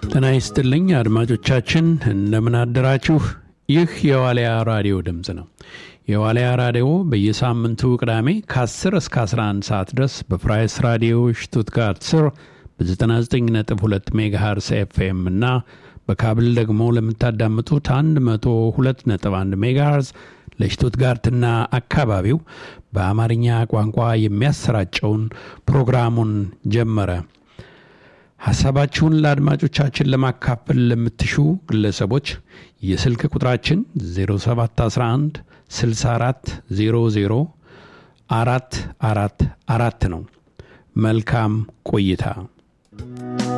ጤና ይስጥልኝ አድማጮቻችን፣ እንደምን አደራችሁ። ይህ የዋልያ ራዲዮ ድምፅ ነው። የዋልያ ራዲዮ በየሳምንቱ ቅዳሜ ከ10 እስከ 11 ሰዓት ድረስ በፍራይስ ራዲዮ ሽቱትጋርት ስር በ99.2 ሜጋሃርስ ኤፍኤም እና በካብል ደግሞ ለምታዳምጡት 102.1 ሜጋሃርዝ ለሽቱትጋርትና አካባቢው በአማርኛ ቋንቋ የሚያሰራጨውን ፕሮግራሙን ጀመረ። ሐሳባችሁን ለአድማጮቻችን ለማካፈል ለምትሹ ግለሰቦች የስልክ ቁጥራችን 0711 64 00 አራት አራት አራት ነው። መልካም ቆይታ።